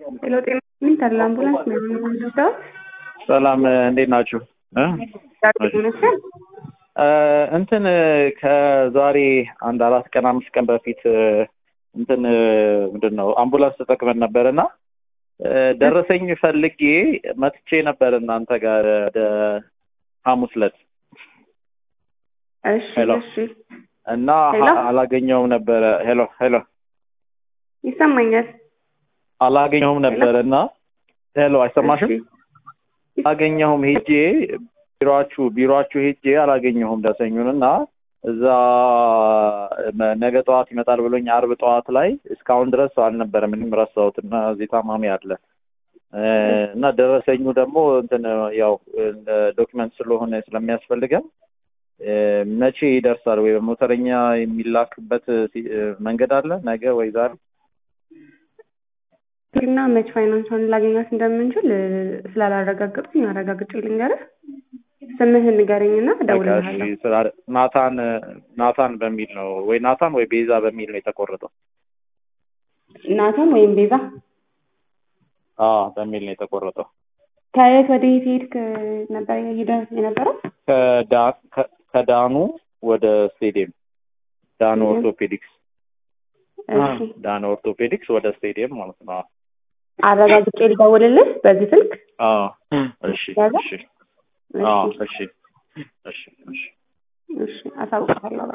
ሄሎ ጤና ምን ታለ አምቡላንስ ነው የምንወስደው? ሰላም እንዴት ናችሁ? እ? ይመስል እንትን ከዛሬ አንድ አራት ቀን አምስት ቀን በፊት እንትን ምንድን ነው አምቡላንስ ተጠቅመን ነበር እና ደረሰኝ ፈልጌ መጥቼ ነበር እናንተ ጋር ወደ ሐሙስ ዕለት እሺ ሄሎ። እሺ እና ሄሎ? አላገኘውም ነበረ። ሄሎ ሄሎ ይሰማኛል። አላገኘሁም ነበረ እና ሄሎ አይሰማሽም? እሺ። አላገኘሁም ሄጄ ቢሮአችሁ ቢሮአችሁ ሄጄ አላገኘሁም ደረሰኙን እና እዛ መ- ነገ ጠዋት ይመጣል ብሎኝ አርብ ጠዋት ላይ እስካሁን ድረስ አልነበረም። ምንም ረሳሁት እና እዚህ ታማሚ አለ እ፣ እና ደረሰኙ ደግሞ እንትን ያው ዶክመንት ስለሆነ ስለሚያስፈልገን እ፣ መቼ ይደርሳል ወይ በሞተረኛ የሚላክበት ሲ- እ፣ መንገድ አለ ነገ ወይ ዛሬ? እና መች ፋይናንሷን ላገኛት እንደምንችል እ፣ ስላላረጋገጥኩኝ አረጋግጬ ልንገርህ። ስምህን ንገረኝና በቃ እሺ፣ እደውልልሃለሁ። ስራ- ናታን ናታን በሚል ነው ወይ ናታን ወይ ቤዛ በሚል ነው የተቆረጠው። ናታን ወይም ቤዛ አዎ በሚል ነው የተቆረጠው። ከየት ወደ የት ሄድክ ነበር ሄደህ የነበረው? ከዳ- ከ- ከዳኑ ወደ ስቴዲየም ዳኑ ስቴዲየም? ኦርቶፔዲክስ እሺ ዳኑ ኦርቶፔዲክስ ወደ ስቴዲየም ማለት ነው። አረጋግጬ ልደውልልህ በዚህ ስልክ። አዎ እሺ ያዘ? እሺ አዎ እሺ እሺ እሺ እሺ አሳውቅሃለሁ።